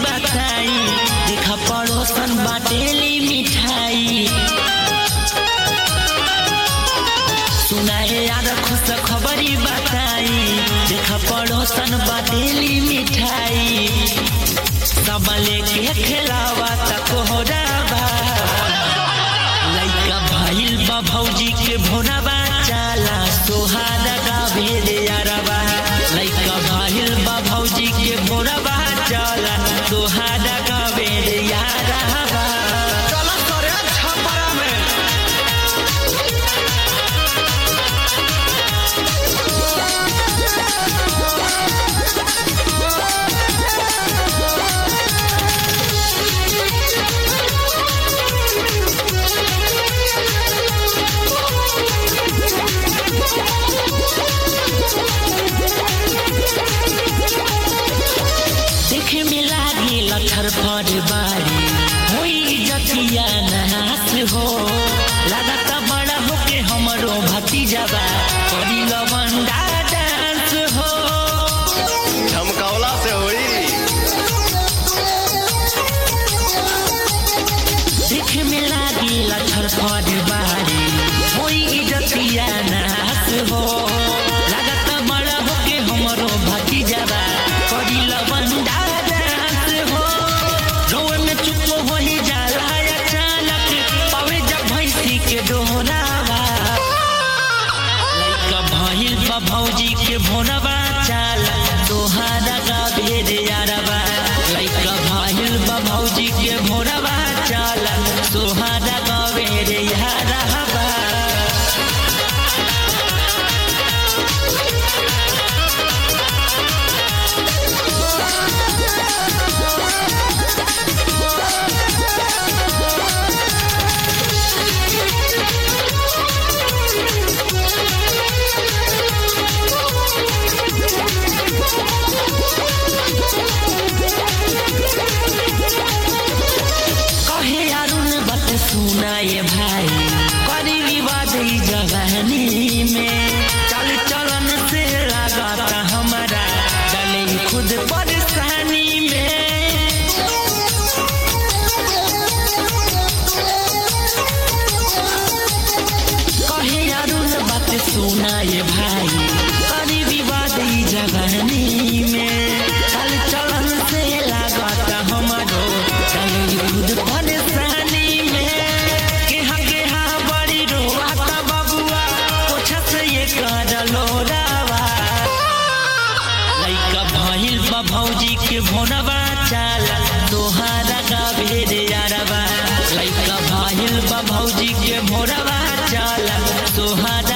बताई देखा पड़ोसन बाटेली मिठाई सुनाए यार खुश खबरी बताई देखा पड़ोसन बाटेली मिठाई सब लेके खेलावा तक हो बा लइका भइल बा भौजी के भोरबा चाला सोहारा गावे रे यारबा लइका भइल बा भौजी के भोरबा चाला सोहारा गावे रे यारबा चला करे छपरा में देखे में लागी लथर फर बारी होई जतिया नहास हो लागत बड़ा होके हमरो भतीजाबा करी लवंडा डांस हो झमकावला से होई देखे में लागी लथर फर बारी होई जतिया नहास हो लागत बड़ा होके हमरो भतीजाबा करी लवंडा डांस हो रोए में चुप होई जाला अचानक पावे जब भैंसी के डोहरावा लइका भइल बा भौजी के भोरबा चाल तोहारा का भेद यारबा लइका भइल बा भौजी के भोरबा चाल तोहारा का भेद यारबा कहे अरुण बत सुनाए भाई करी विवाद ई जवानी में चल चलन से लगाता हमारा डले खुद परेशानी में कहे अरुण बात सुनाए भाई करी विवाद ई जवानी में चल चलन से लागत हमारो चल खुद परेशानी में केहा केहा बड़ी रोवाता बबुआ पोछा से ये कर लोरावा लइका भइल बा भौजी के भोनबा चाल तोहारा का भेद यारबा लइका भइल बा भौजी के भोरबा चाल तोहारा